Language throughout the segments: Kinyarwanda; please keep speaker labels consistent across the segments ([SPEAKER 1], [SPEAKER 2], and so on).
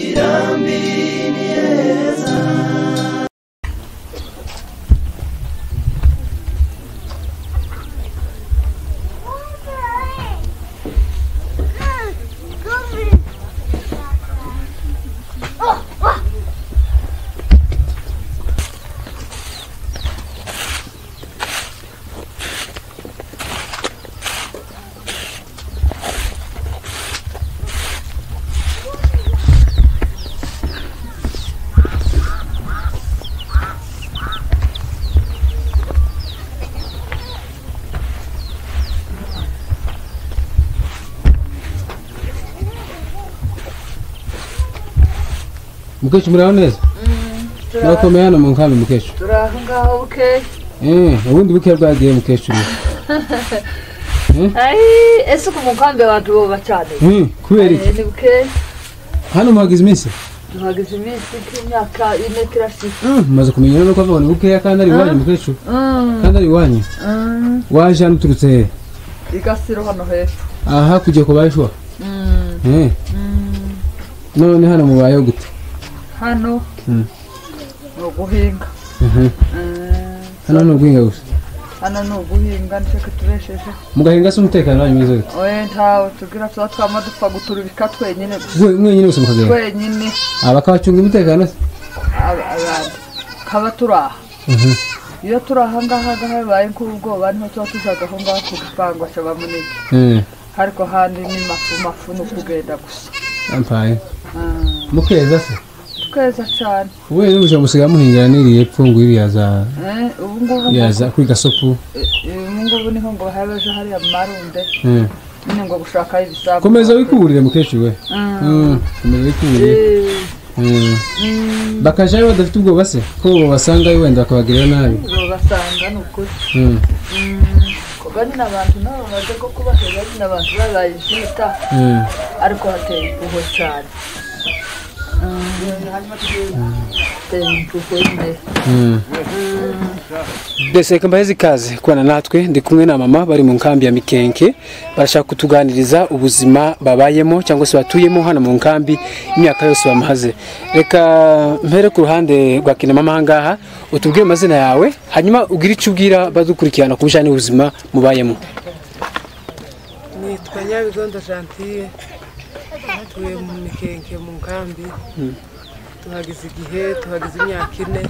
[SPEAKER 1] kirambi ni heza
[SPEAKER 2] mukecuru muriho neza murakomeye hano mu nkambi mukecuru
[SPEAKER 3] turi aho ngaho buke
[SPEAKER 2] Eh, ubundi buke bwagiye mukecuru
[SPEAKER 3] ayi ese ku mukambi abantu boba cyane
[SPEAKER 2] Hmm, kubera iki
[SPEAKER 3] Eh, ni buke
[SPEAKER 2] hano muhagize iminsi
[SPEAKER 3] duhagaze iminsi nk'imyaka ine turashyize
[SPEAKER 2] Mm, mumaze kumenya rero ko avuga ni bukeya kandi ari iwanyu mukecuru kandi ari iwanyu waje hano uturutse hehe
[SPEAKER 3] igasiro hano hepfo
[SPEAKER 2] aha kujya ku bayishuwa Eh. none hano mubayeho gute
[SPEAKER 3] hano
[SPEAKER 2] Mm.
[SPEAKER 3] ni uguhinga
[SPEAKER 2] Mhm.
[SPEAKER 3] Eh,
[SPEAKER 2] hano ni uguhinga gusa
[SPEAKER 3] hano ni uguhinga nicyo tubesheje
[SPEAKER 2] mugahinga se umutekano wanyu mwiza gute
[SPEAKER 3] we ntawe tubwira tuba twama dupfa guturubika twenyine gusa
[SPEAKER 2] Mwe- mwenyine gusa mukagenda
[SPEAKER 3] twenyine
[SPEAKER 2] abakabacunga umutekano se
[SPEAKER 3] aba- abantu kaba turi aha
[SPEAKER 2] Mhm.
[SPEAKER 3] iyo turi aha ngaha ngaha bibaye nk'ubwoba niho tuba tujaga aho ngaho ku gipangu cyaba munini
[SPEAKER 2] Eh,
[SPEAKER 3] ariko handi ni mafu mafu ni ukugenda gusa
[SPEAKER 2] ampaye
[SPEAKER 3] Ah,
[SPEAKER 2] mukeza se
[SPEAKER 3] tukeza cyane
[SPEAKER 2] wowe n'ubuzima busigaye muhingira n'iriya epfo ngo iri yaza
[SPEAKER 3] Eh, ubu ngubu ngo-
[SPEAKER 2] yaza kuri gasopu
[SPEAKER 3] eh, ubu ngubu niho ngo habeje hariya mu marunde
[SPEAKER 2] Eh.
[SPEAKER 3] nyine ngo gushakayo ibisambu
[SPEAKER 2] komeza wikuburire mukecuru we
[SPEAKER 3] Ah,
[SPEAKER 2] Mm, komeza wikuburire
[SPEAKER 3] eh,
[SPEAKER 2] Mm.
[SPEAKER 3] mm,
[SPEAKER 2] bakajayo badafite ubwoba se ko babasangayo wenda bakabagirira nabi
[SPEAKER 3] babasanga ni ukuri
[SPEAKER 2] Mm,
[SPEAKER 3] kuba nyine abantu nabo bamaze ko kubahera nyine abantu babaye ibyita
[SPEAKER 2] mm.
[SPEAKER 3] ariko hateye impuhwe cyane hateye impuhwe nyine
[SPEAKER 2] mbese reka mbaheze ikaze kubana natwe ndi kumwe na mama bari mu nkambi ya mikenke barashaka kutuganiriza ubuzima babayemo cyangwa se batuyemo hano mu nkambi imyaka yose bamaze reka mpere ku ruhande rwa kinamama aha ngaha utubwire amazina yawe hanyuma ugire icyo ubwira badukurikirana ku bijyanye n'ubuzima mubayemo
[SPEAKER 4] nitwa nyabigondo gentille tuye mu mikenke mu nkambi tuhageze igihe tuhageze imyaka ine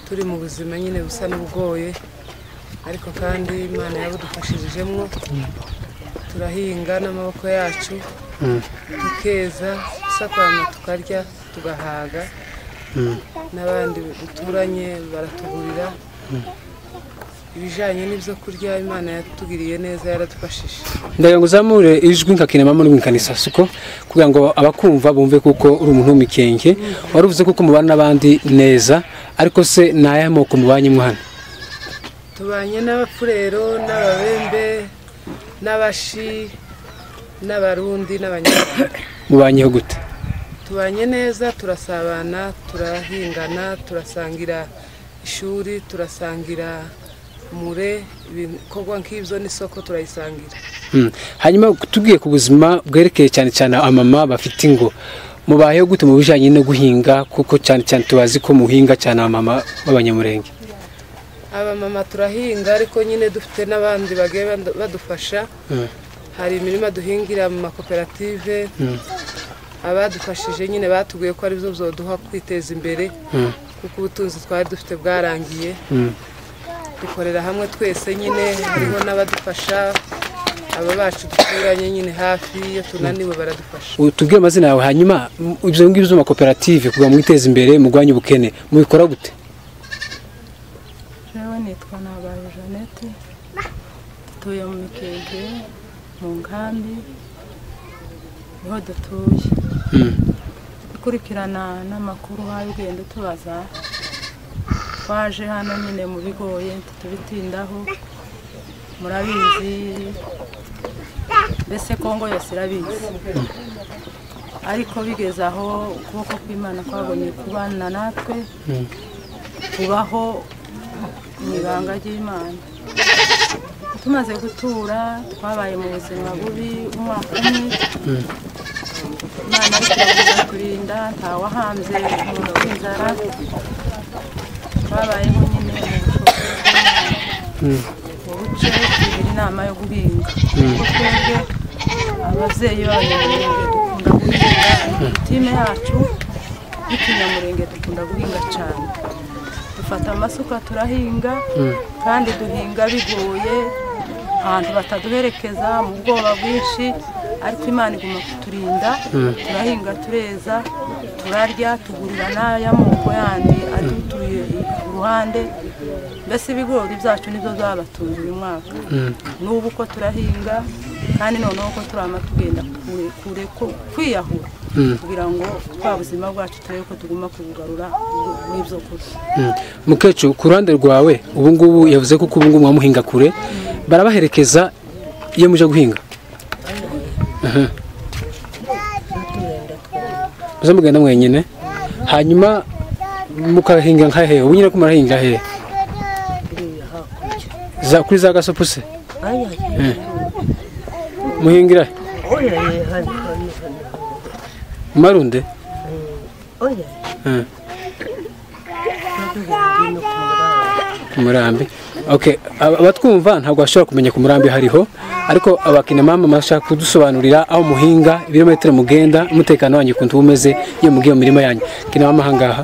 [SPEAKER 4] turi mu buzima nyine busa n'ubugoye ariko kandi imana yabudufashirijemo turahinga n'amaboko yacu tukeza dusakwama tukarya tugahaga n'abandi duturanye baratugurira ibijyanye n'ibyo kurya imana yatugiriye neza yaradufashije
[SPEAKER 2] ndagira ngo uzamure ijwi nka kinamama uri mu ikanisa siko kugira ngo abakumva bumve kuko uri umuntu w'umikenge wari uvuze kuko mubana n'abandi neza ariko se ni ayahe moko mubanye mwana
[SPEAKER 4] tubanye n'abafurero n'ababembe n'abashi n'abarundi n'abanyarwanda
[SPEAKER 2] mubanyeho gute
[SPEAKER 4] tubanye neza turasabana turahingana turasangira ishuri turasangira mure ibikorwa nk'ibyo n'isoko turayisangira
[SPEAKER 2] Mm. hanyuma tubwiye ku buzima bwerekeye cyane cyane amama bafite ingo mubayeho gute mu bijyanye no guhinga kuko cyane cyane tubazi ko muhinga cyane abamama b'abanyamurenge
[SPEAKER 4] abamama turahinga ariko nyine dufite n'abandi bagiye bad- badufasha
[SPEAKER 2] Mm.
[SPEAKER 4] hari imirima duhingira mu makoperative abadufashije nyine batubwiye ko aribyo byoduha kwiteza imbere
[SPEAKER 2] Mm.
[SPEAKER 4] kuko ubutunzi twari dufite bwarangiye
[SPEAKER 2] Mm.
[SPEAKER 4] dukorera hamwe twese nyine hariho n'abadufasha aba bacu duturanye nyine hafi iyo tunaniwe baradufasha
[SPEAKER 2] U- tubwire amazina yawe hanyuma m- ibyo ngibyo by'amakoperative kugira ngo mwiteze imbere mugwanye ubukene mubikora gute
[SPEAKER 5] jewe nitwa nabaye jeannette dutuye mu mikeke mu nkambi niho dutuye
[SPEAKER 2] Mm.
[SPEAKER 5] dukurikirana n'amakuru hayo ugenda utubaza twaje hano nyine mu bigoye ntitubitindaho murabizi mbese kongo yose irabizi ariko bigeze aho ukuboko kw'imana kwabonye kubana natwe kubaho mu ibanga ry'imana tumaze gutura twabaye mu buzima bubi umwaka umwe imana ariko iravuga ati kurinda ntawahanze umuntu w'inzara babayeho nyine mu bushomeri ubuce tugira inama yo guhinga kuko twebwe ababyeyi b'abanyamurenge dukunda guhinga itime yacu y'ikinyamurenge dukunda guhinga cyane dufata amasuka turahinga kandi duhinga bigoye ahantu bataduherekeza mu bwoba bwinshi ariko imana iguma kuturinda turahinga tureza turarya tugurira n'ay'amoko yandi adutuye uruhande mbese ibigori byacu nibyo byabatunze uyu mwaka n'ubu uko turahinga kandi noneho ko turama tugenda kure kure ku- kwiyahura kugira ngo twa buzima bwacu turebe ko tuguma kubugarura n'ibyo kurya
[SPEAKER 2] mukecuru ku ruhande rwawe ubu ngubu yavuze ko ubu ngubu mwamuhinga kure barabaherekeza iyo muje guhinga Aha. muze mugenda mwenyine hanyuma mukahinga nka hehe ubu nyine ko murahinga hehe za kuri za gasopuse muhingira he? mu marunde Eh. ku murambi okay aba- abatwumva ntabwo bashobora kumenya ku murambi hariho ariko abakinamama bashaka kudusobanurira aho muhinga ibirometero mugenda umutekano wanyu ukuntu uba umeze iyo mugiye mu mirima yanyu kinamama ahangaha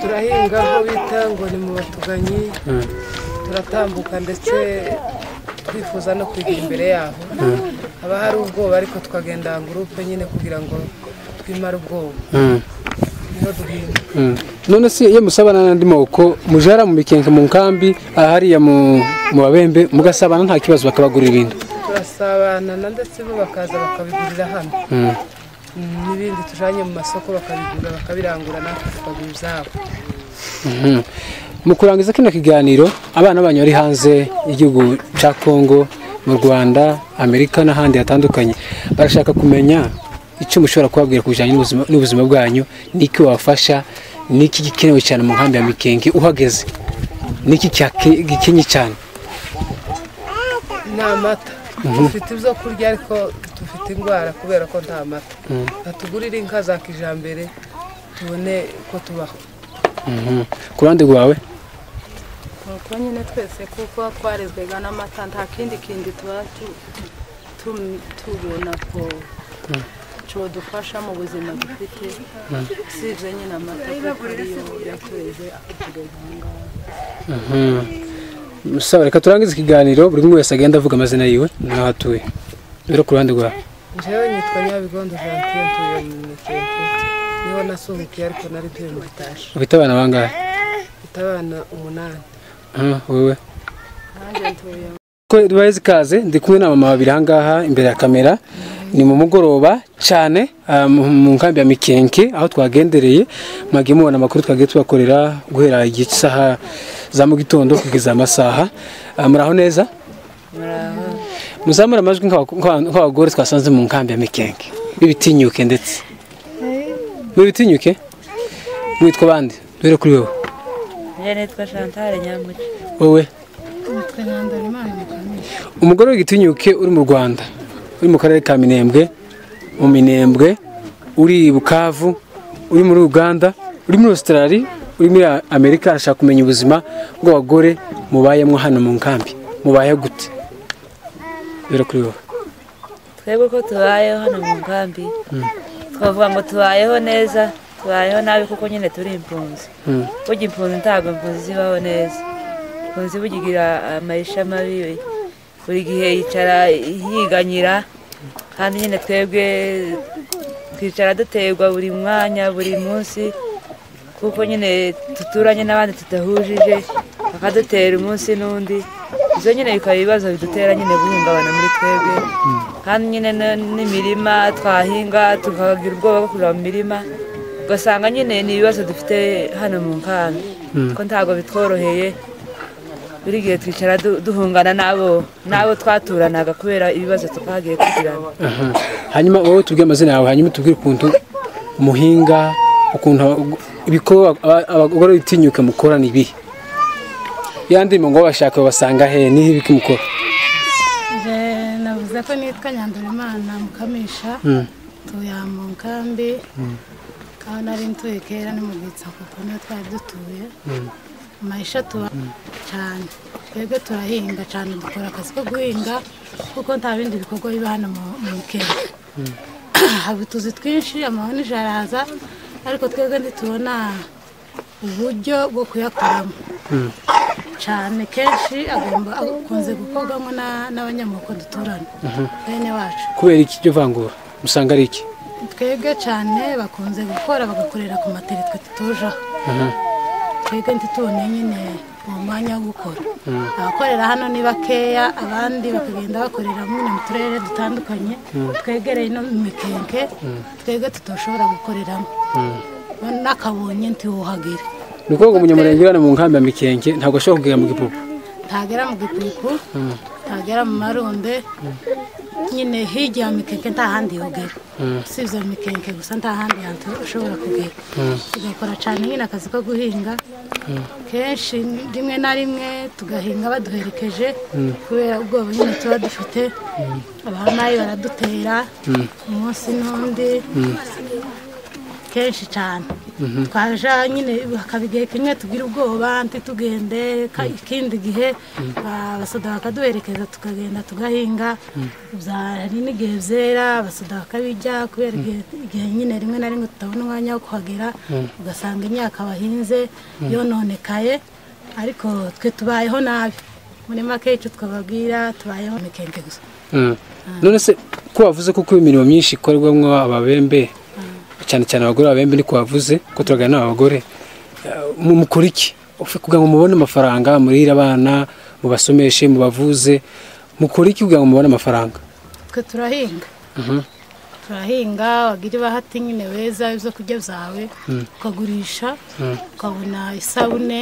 [SPEAKER 4] turahinga aho bita ngo ni mu batuganyi turatambuka ndetse twifuza no kwigira imbere yabo haba hari ubwoba ariko tukagenda gurupe nyine kugira ngo twimare ubwoba
[SPEAKER 2] Mm,
[SPEAKER 4] niho duhinga
[SPEAKER 2] mm. none se iyo musabana n'andi moko mujara mu mikenke mu nkambi ahariya mu mu babembe mugasabana nta kibazo bakabagurira ibintu
[SPEAKER 4] turasabanana ndetse bo bakaza bakabigurira hano
[SPEAKER 2] Mm,
[SPEAKER 4] Mm, n'ibindi tujanye mu masoko bakabigura bakabirangura natwe tukagira izabo
[SPEAKER 2] mhm. mu kurangiza kino kiganiro abana banyu bari hanze y'igihugu cya kongo mu rwanda amerika n'ahandi hatandukanye barashaka kumenya icyo mushobora kubabwira ku bijyanye n'ubuzima- n'ubuzima bwanyu n'iki wabafasha n'iki gikenewe cyane mu nkambi ya mikenge uhageze n'iki cyake- gikenye cyane
[SPEAKER 4] ni amata dufite ibyo kurya ariko dufite indwara kubera ko nta mata batugurire inka za kijambere tubone ko tubaho
[SPEAKER 2] Mhm. ku ruhande rwawe
[SPEAKER 5] nuko nyine twese kuko twarezwaga n'amata nta kindi kindi tuba tu- tu- tubona ko cyodufasha mu buzima dufite usibye nyine amata kuko ariyo yatureze akatugeza aha ngaha
[SPEAKER 2] sawa reka turangize ikiganiro buri umwe wese agenda avuga amazina yiwe n'aho atuye rero ku ruhande rwawe
[SPEAKER 4] njyewe nitwa nyabigondo jantiye ntuye mu mikeke niho nasuhukiye ariko nari tuye mu bitasha
[SPEAKER 2] ufite abana bangahe
[SPEAKER 4] mfite abana umunani
[SPEAKER 2] Ah, wowe
[SPEAKER 5] nanjye ntuye
[SPEAKER 2] Duheze ikaze ndi kumwe na mama babiri ahangaha imbere ya kamera ni mu mugoroba cyane ah, mu mu nkambi ya Mikenke aho twagendereye mwagiye mubona amakuru twagiye tubakorera guhera igihe cy'isaha za mu gitondo kugeza amasaha Ah, muraho neza muzamura amajwi nk'aba- nk'aba- nk'abagore twasanze mu nkambi ya Mikenke b'ibitinyuke ndetse b'ibitinyuke mwitwa bande duhere kuri wowe
[SPEAKER 6] njye nitwa Chantal Nyamuci
[SPEAKER 2] wowe umugore w'igitinyuke uri mu rwanda uri mu karere ka minembwe mu minembwe uri i bukavu uri muri uganda uri muri australia uri muri amerika arashaka kumenya ubuzima bw'abagore mubayemo hano mu nkambi mubaye gute rero kuri wowe
[SPEAKER 6] twebwe uko tubayeho hano mu nkambi twavuga ngo tubayeho neza tubayeho nabi kuko nyine turi impunzi burya impunzi ntabwo impunzi zibaho neza impunzi burya igira amayisha mabi buri gihe yicara yiganyira kandi nyine twebwe twicara duterwa buri mwanya buri munsi kuko nyine duturanye n'abandi tudahujije bakadutera umunsi n'undi ibyo nyine bikaba ibibazo bidutera nyine guhungabana muri twebwe kandi nyine n- n'imirima twahinga tukagira ubwoba bwo kureba mu mirima ugasanga nyine ni ibibazo dufite hano mu nkambi ko ntabwo bitworoheye buri gihe twicara du- duhungana n'abo n'abo twaturanaga kubera ibibazo twagiye tugirana
[SPEAKER 2] Aha. hanyuma wowe tubwire amazina yawe hanyuma tubwire ukuntu muhinga ukuntu abag- ibikorwa aba- abagore bitinyuka mukora ni ibihe ya ndimo ngo bashaka babasanga he ni ibiki mukora
[SPEAKER 7] Je navuze ko nitwa Nyandorimana Mukamisha dutuye aha mu nkambi aho nari ntuye kera ni mu gitsa kuko niho twari dutuye amayisha tuba cyane twebwe turahinga cyane dukora akazi ko guhinga kuko nta bindi bikorwa biba hano mu- mu kenya haba utuzi twinshi amahoni araza ariko twebwe ntitubona uburyo bwo kuyakoramo cyane kenshi agomba akunze gukorwamo na- n'abanyamoko duturana bene wacu
[SPEAKER 2] kubera iki iryo vangura usanga ari iki
[SPEAKER 7] twebwe cyane bakunze gukora bagakorera ku materi twe tutujeho twebwe ntitubone nyine uwo mwanya wo gukora abakorera hano ni bakeya abandi bakagenda bakorera nyine mu turere dutandukanye twegereye no mu mikenke twebwe tutoshobora gukoreramo n'akabonye ntiwuhagire
[SPEAKER 2] ni ukuvuga ngo umunyamurenge uri hano mu nkambi ya mikenke ntabwo ashobora kugera mu gipupu
[SPEAKER 7] ntagera mu gipipu ntagera mu marunde nyine hirya ya mikenke nta handi yogera usibye mikenke gusa nta handi hantu ushobora kugera tugakora cyane nyine akazi ko guhinga kenshi rimwe na rimwe tugahinga baduherekeje kubera ubwoba nyine tuba dufite abahamayi baradutera umunsi n'undi kenshi cyane twaja nyine hakaba igihe kimwe tugira ubwoba ntitugende ka- ikindi gihe abasoda bakaduherekeza tukagenda tugahinga hari n'igihe byera abasoda bakabijya kubera igihe igihe nyine rimwe na rimwe tutabona umwanya wo kuhagera ugasanga imyaka bahinze yononekaye ariko twe tubayeho nabi muri make icyo twababwira tubayeho mikenge gusa
[SPEAKER 2] none se ko wavuze ko kuba imirimo myinshi ikorwamo ababembe cyane cyane abagore b'ababembe niko wavuze ko turaganira n'abagore mu mukora iki Ufe- kugira ngo mubone amafaranga murire abana mubasomeshe mubavuze mukora iki kugira ngo mubone amafaranga
[SPEAKER 7] twe turahinga
[SPEAKER 2] Mhm.
[SPEAKER 7] turahinga wagira ibahati nyine weza ibyo kurya byawe ukagurisha ukabona isabune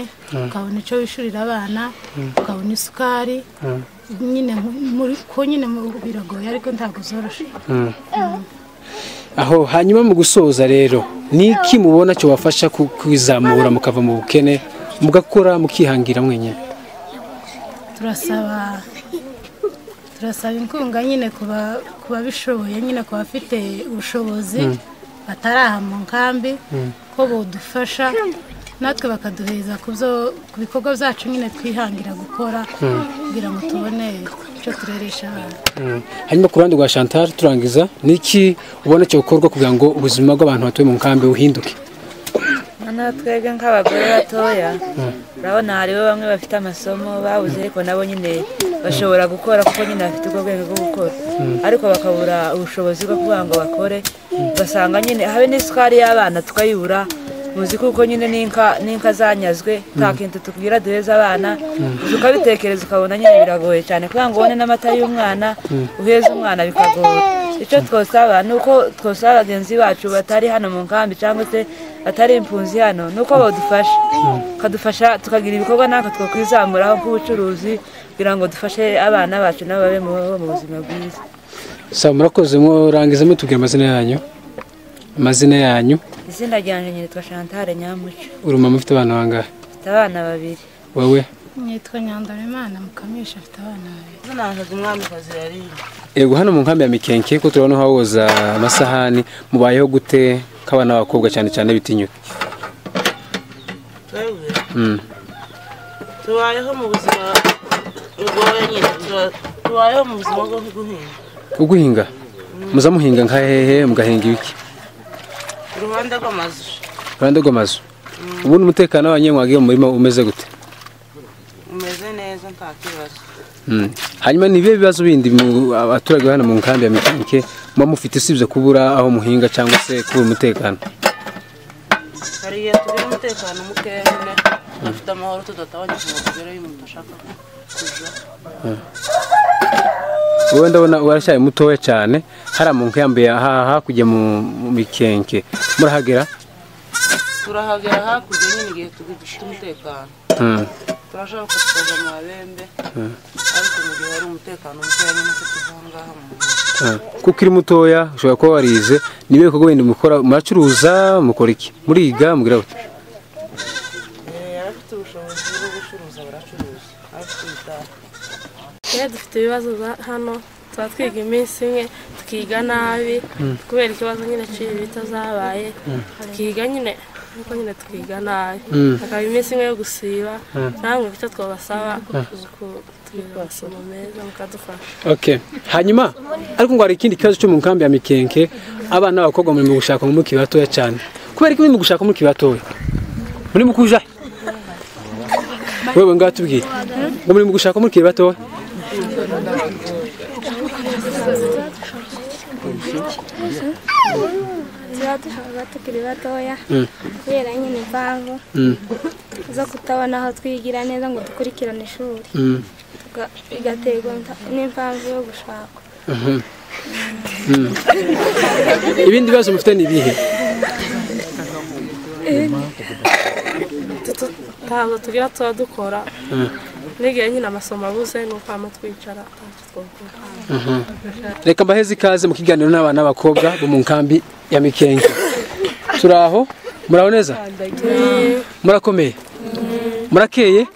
[SPEAKER 7] ukabona icyo wishyurira abana ukabona isukari nyine mu- muri- ko nyine mu- biragoye ariko ntabwo zoroshye
[SPEAKER 2] aho hanyuma mu gusoza rero ni iki mubona cyobafasha ku- kwizamura mukava mu bukene mugakora mukihangira mwenyine
[SPEAKER 7] turasaba turasaba inkunga nyine ku ba- ku babishoboye nyine ku bafite ubushobozi batari aha mu nkambi ko bodufasha natwe bakaduhereza ku byo- ku bikorwa byacu nyine twihangira gukora kugira ngo tubone icyo tureresha abana
[SPEAKER 2] Mm. hanyuma ku ruhande rwa chantal turangiza ni iki ubona cyokorwa kugira ngo ubuzima bw'abantu batuye mu nkambi buhinduke
[SPEAKER 6] noneho twebwe nk'abagore batoya urabona hariho bamwe bafite amasomo babuze ariko nabo nyine bashobora gukora kuko nyine bafite ubwo bwenge bwo gukora ariko bakabura ubushobozi bwo kuvuga ngo bakore ugasanga nyine habe n'isukari y'abana tukayibura uzi kuko nyine n'inka n'inka zanyazwe nta kintu tubwira duheza abana tukabitekereza ukabona nyine biragoye cyane kugira ngo ubone n'amata y'umwana uheze umwana bikagora icyo twasaba ni uko twasaba bagenzi bacu batari hano mu nkambi cyangwa se batari impunzi hano ni uko badufasha bakadufasha tukagira ibikorwa natwe twakwizamuraho nk'ubucuruzi kugira ngo dufashe abana bacu nabo babe mu babeho mu buzima bwiza
[SPEAKER 2] saba murakoze murangiza mutubwira amazina yanyu amazina yanyu
[SPEAKER 6] izina ryanjye nyitwa shantare nyamuco
[SPEAKER 2] uri umumama ufite abana bangahe
[SPEAKER 6] mfite abana babiri
[SPEAKER 2] wowe
[SPEAKER 7] nitwa nyandarimana mukamisha afite abana babiri
[SPEAKER 5] ntabwo umwami kazirariye
[SPEAKER 2] yego hano mu nkambi ya mikenke ko turabona hawoza amasahani mubayeho gute k'abana b'abakobwa cyane cyane bitinyuka
[SPEAKER 5] twebwe
[SPEAKER 2] Mm.
[SPEAKER 5] tubayeho mu buzima bugoye nyine tura- tubayeho mu buzima bwo guhinga
[SPEAKER 2] uguhinga muza muhinga nka hehe mugahinga ibiki
[SPEAKER 5] uruhande rw'amazu
[SPEAKER 2] iruhande rw'amazu ubundi umutekano wanyu mwagiye mu murima umeze gute
[SPEAKER 5] umeze neza nta kibazo
[SPEAKER 2] Mm. hanyuma ni ibihe bibazo bindi mu- abaturage hano mu nkambi ya mikenke muba mufite usibye kubura aho muhinga cyangwa se kubura umutekano
[SPEAKER 5] hari igihe tugira umutekano mukeya nyine dufite amahoro tudatabanya ngo tugereyo umuntu ashaka kujya
[SPEAKER 2] wowe ndabona warashaye mutoya cyane hariya mu nkambi ya haha hakurya mu mu mikenke murahagera
[SPEAKER 5] turahagera hakurya nyine igihe tugifite umutekano
[SPEAKER 2] Mm.
[SPEAKER 5] turashaka kuza mu babembe ariko mu gihe hari umutekano mukeya nyine ko tuvangaha mu
[SPEAKER 2] Mm. kuko iri mutoya ushobora kuba warize nibihe bikorwa bindi mukora muracuruza mukora iki muriga mugira gute
[SPEAKER 5] abafite ubushobozi bwo gucuruza baracuruza abafite ibitaro
[SPEAKER 8] Iyo dufite ibibazo bya hano tuba twiga iminsi imwe tukiga nabi kubera ikibazo nyine cy'ibita zabaye tukiga nyine nuko nyine tukiga nabi hakaba iminsi imwe yo gusiba namwe icyo twabasaba nuko tubiga amasomo meza mukadufasha
[SPEAKER 2] okay hanyuma ariko ngo hari ikindi kibazo cyo mu nkambi ya mikenke abana b'abakobwa muri mu gushaka mu mukiri batoya cyane kubera ko muri mu gushaka mu mukiri batoya muri mu kuja wewe ngaho tubwire ngo muri mu gushaka mu mukiri batoya
[SPEAKER 9] tuba dushaka tukiri batoya
[SPEAKER 2] Mm.
[SPEAKER 9] kubera nyine impamvu
[SPEAKER 2] Mm,
[SPEAKER 9] zo kutabona aho twigira neza ngo dukurikirane ishuri
[SPEAKER 2] mm,
[SPEAKER 9] Tuga- bigaterwa nta- n'impamvu yo gushaka
[SPEAKER 2] mhm, mm. ibindi bibazo mufite ni ibihe
[SPEAKER 8] ntabwo tugira tuba dukora
[SPEAKER 2] Mm.
[SPEAKER 8] n'igihe nyine amasomo abuze ni uko hama twicara ntacyo twakora
[SPEAKER 2] reka mbaheze ikaze mu kiganiro n'abana b'abakobwa bo mu nkambi ya mikenke turaho muraho neza murakomeye murakeye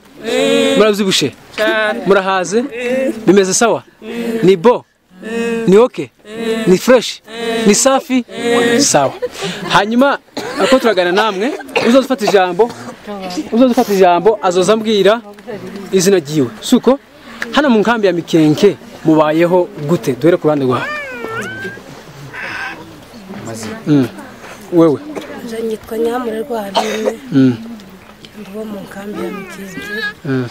[SPEAKER 2] murabyibushe murahaze bimeze sawa ni bo ni oke ni fureshi ni safi sawa hanyuma ariko turagana namwe uzaza ufata ijambo uzaza ufata ijambo azoza ambwira izina ryiwe suko hano mu nkambi ya mikenke mubayeho gute duhere ku ruhande rwawe Mm. wewe
[SPEAKER 10] nitwa nyamurerwa haremwe
[SPEAKER 2] Mm.
[SPEAKER 10] mbo mu nkambi ya mikingi
[SPEAKER 2] Mm.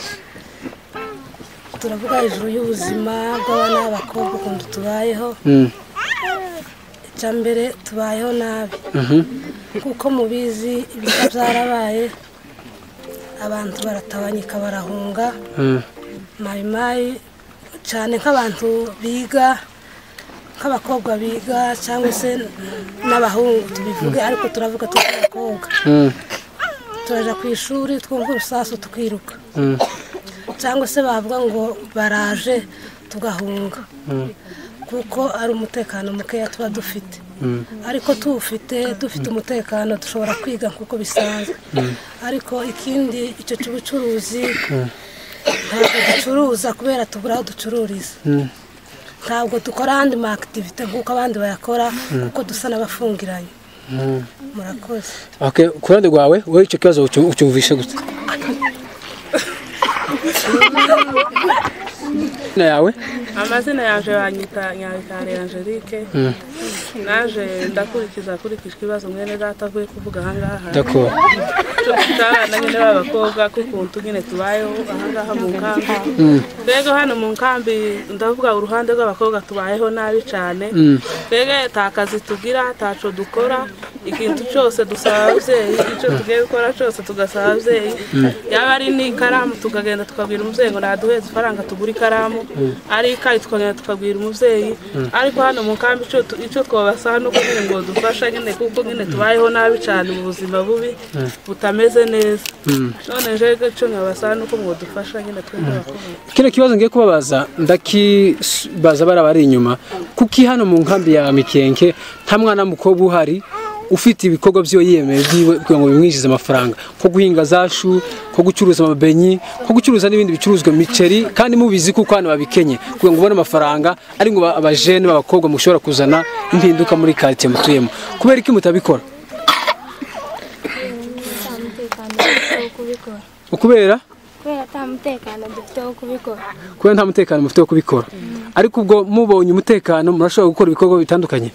[SPEAKER 10] turavuga hejuru y'ubuzima bw'abana b'abakobwa ukuntu tubayeho
[SPEAKER 2] Mm.
[SPEAKER 10] icya mbere tubayeho nabi
[SPEAKER 2] Mhm.
[SPEAKER 10] kuko mubizi ibiza byarabaye abantu baratabanyika barahunga
[SPEAKER 2] Mm.
[SPEAKER 10] mayimayi cyane nk'abantu biga nk'abakobwa biga cyangwa se n'abahungu tubivuge ariko turavuga tuzi abakobwa
[SPEAKER 2] Mm.
[SPEAKER 10] turajya ku ishuri twumva urusasu tukiruka
[SPEAKER 2] Mm.
[SPEAKER 10] cyangwa se bavuga ngo baraje tugahunga
[SPEAKER 2] Mm.
[SPEAKER 10] kuko ari umutekano mukeya tuba dufite
[SPEAKER 2] Mm.
[SPEAKER 10] ariko tuwufite dufite umutekano dushobora kwiga nk'uko bisanzwe ariko ikindi icyo cy'ubucuruzi ntabwo ducuruza kubera tubura aho ducururiza
[SPEAKER 2] Mm.
[SPEAKER 10] ntabwo dukora andi ma akitivite nk'uko abandi bayakora kuko dusa n'abafungiranye
[SPEAKER 2] Mm.
[SPEAKER 10] murakoze
[SPEAKER 2] Okay, ku ruhande rwawe wowe icyo kibazo ucu- ucyumvishe gute na yawe
[SPEAKER 8] amazina yaje banyita nyabikare angelique naje ndakurikiza hakurikijwe ibibazo mwene data avuye kuvuga ahangaha
[SPEAKER 2] ndakora
[SPEAKER 8] dufite abana nyine b'abakobwa k'ukuntu nyine tubayeho ahangaha mu nkambi mbega hano mu nkambi ndavuga uruhande rw'abakobwa tubayeho nabi cyane mbega nta kazi tugira ntaco dukora ikintu cyose dusaba ababyeyi icyo tugiye gukora cyose tugasaba ababyeyi yaba ari n'ikaramu tukagenda tukabwira umubyeyi ngo naduheze ifaranga tugura ikaramu ari ikayi tukagenda tukabwira umubyeyi ariko hano mu nkambi ico tu- ico twabasaba ni uko nyine ngo dufasha nyine kuko nyine tubayeho nabi cyane mu buzima bubi butameze neza none jewe icyo nkabasaba ni uko ngo dufasha nyine twebwe abakobwa
[SPEAKER 2] kino kibazo ngiye kubabaza ndakibaza bari abari inyuma kuki hano mu nkambi ya mikenke nta mwana w'umukobwa uhari ufite ibikorwa byo yiyemeye byiwe kugira ngo bimwinjize amafaranga nko guhinga za shu nko gucuruza amabenyi nko gucuruza n'ibindi bicuruzwa miceri kandi mubizi kuko hano babikenye kugira ngo ubone amafaranga ari ngo aba- abajene b'abakobwa mushobora kuzana impinduka muri karitsiye mutuyemo kubera iki mutabikora
[SPEAKER 9] nta mutekano dufite wo kubikora
[SPEAKER 2] ukubera
[SPEAKER 9] kubera ata mutekano dufite wo kubikora
[SPEAKER 2] kubera nta mutekano mufite wo kubikora ariko ubwo mubonye umutekano murashobora gukora ibikorwa bitandukanye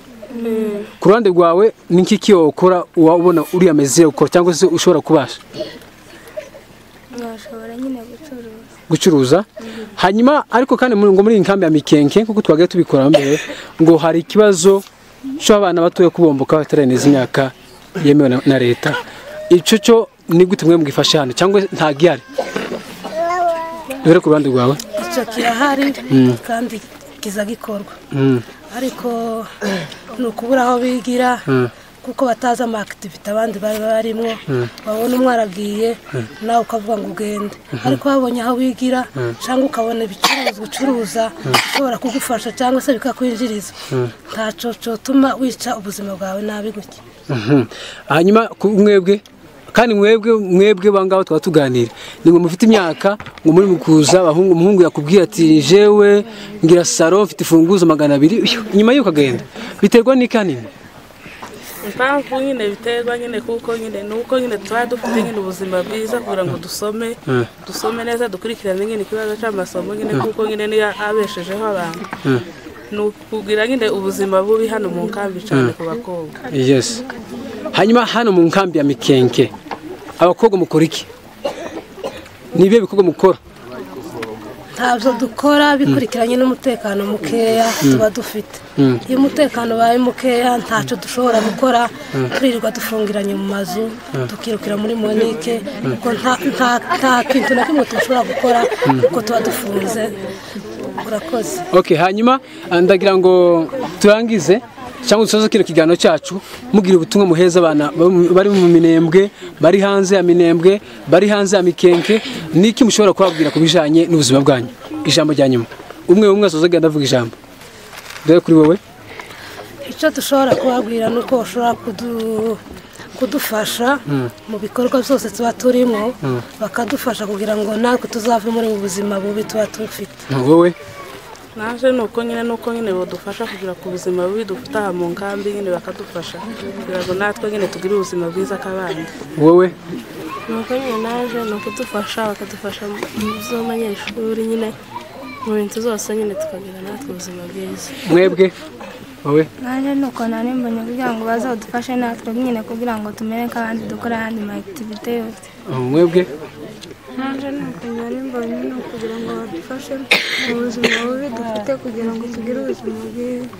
[SPEAKER 2] ku ruhande rwawe ni iki ki wakora wabona uriya meze ukora cyangwa se ushobora kubasha
[SPEAKER 9] mwashobora nyine gucuruza
[SPEAKER 2] gucuruza hanyuma ariko kandi muri- ngo muri iyi nkambi ya mikenke nk'uko twagaye tubikora mbere ngo hari ikibazo cy'abana batoya kubomboka batareneza imyaka yemewe na- na leta icyo cyo ni gute mwe mugifashe hano cyangwa nta gihari dore ku ruhande rwawe
[SPEAKER 10] icyo kirahari kandi kiza gikorwa
[SPEAKER 2] Mm,
[SPEAKER 10] ariko ni ukubura aho bigira kuko batazi ama akitivite abandi bari barimo wabona umwe aragiye nawe ukavuga ngo ugende ariko wabonye aho bigira cyangwa ukabona ibicuruzwa ucuruza ushobora kugufasha cyangwa se bikakwinjiriza ntacyo cyotuma wica ubuzima bwawe nabi gutya
[SPEAKER 2] mhm. hanyuma ku mwebwe kandi mwebwe mwebwe bangaho twaba tuganira ni ngo mufite imyaka ngo muri mu kuza abahungu umuhungu yakubwira ati jewe ngira saro mfite imfunguzo magana abiri nyuma y'uko agenda biterwa n'ikanini
[SPEAKER 8] impamvu nyine biterwa nyine kuko nyine ni uko nyine tuba dufite nyine ubuzima bwiza kugira ngo dusome
[SPEAKER 2] Mm.
[SPEAKER 8] dusome neza dukurikirane nyine ikibazo cy'amasomo nyine
[SPEAKER 2] Mm.
[SPEAKER 8] kuko nyine niyo abeshejeho abantu ni ukugira nyine ubuzima bubi hano mu nkambi cyane
[SPEAKER 2] Mm.
[SPEAKER 8] ku bakobwa
[SPEAKER 2] yes hanyuma hano mu nkambi ya mikenke abakobwa mukora iki ni ibihe bikorwa mukora
[SPEAKER 10] ntabyo dukora bikurikiranye n'umutekano mukeya
[SPEAKER 2] Mm.
[SPEAKER 10] tuba dufite
[SPEAKER 2] Mm.
[SPEAKER 10] iyo umutekano ubaye mukeya ntacyo dushobora gukora
[SPEAKER 2] Mm.
[SPEAKER 10] turirirwa dufungiranye mu mazu
[SPEAKER 2] Mm.
[SPEAKER 10] tukirukira muri monike
[SPEAKER 2] Mm.
[SPEAKER 10] kuko nta- nta- nta kintu na kimwe dushobora gukora
[SPEAKER 2] Mm.
[SPEAKER 10] kuko tuba dufunze urakoze
[SPEAKER 2] okay hanyuma ah, ndagira ngo turangize cyangwa dusoze kino kiganiro cyacu mugira ubutumwa muheza abana bari- bari mu minembwe bari hanze ya minembwe bari hanze ya mikenke niki mushobora kubabwira ku bijyanye n'ubuzima bwanyu ijambo rya nyuma umwe umwe asoza agenda avuga ijambo dore kuri wowe
[SPEAKER 10] icyo dushobora kubabwira ni uko bashobora kudu- kudufasha
[SPEAKER 2] Mm.
[SPEAKER 10] mu bikorwa byose tuba turimo
[SPEAKER 2] Mm.
[SPEAKER 10] bakadufasha kugira ngo natwe tuzave muri ubu buzima bubi tuba dufite
[SPEAKER 2] wowe
[SPEAKER 8] naje ni uko nyine ni uko nyine badufasha kugira ku buzima bubi dufite aha mu nkambi nyine bakadufasha kugira ngo natwe nyine tugire ubuzima bwiza k'abandi
[SPEAKER 2] wowe
[SPEAKER 11] nuko nyine naje ni ukudufasha bakadufasha mu by'abanyeshuri nyine mu bintu zose nyine tukagira natwe ubuzima bwiza
[SPEAKER 2] mwebwe wowe
[SPEAKER 9] naje ni ukuntu nimbonye kugira ngo bazadufashe natwe nyine kugira ngo tumere nk'abandi dukore ahandi ma akitivite yose
[SPEAKER 2] Ah, mwebwe
[SPEAKER 11] naje ni ukuntu nimbonye ni ukugira ngo badufashe mu buzima bubi dufite kugira ngo tugire ubuzima bwiza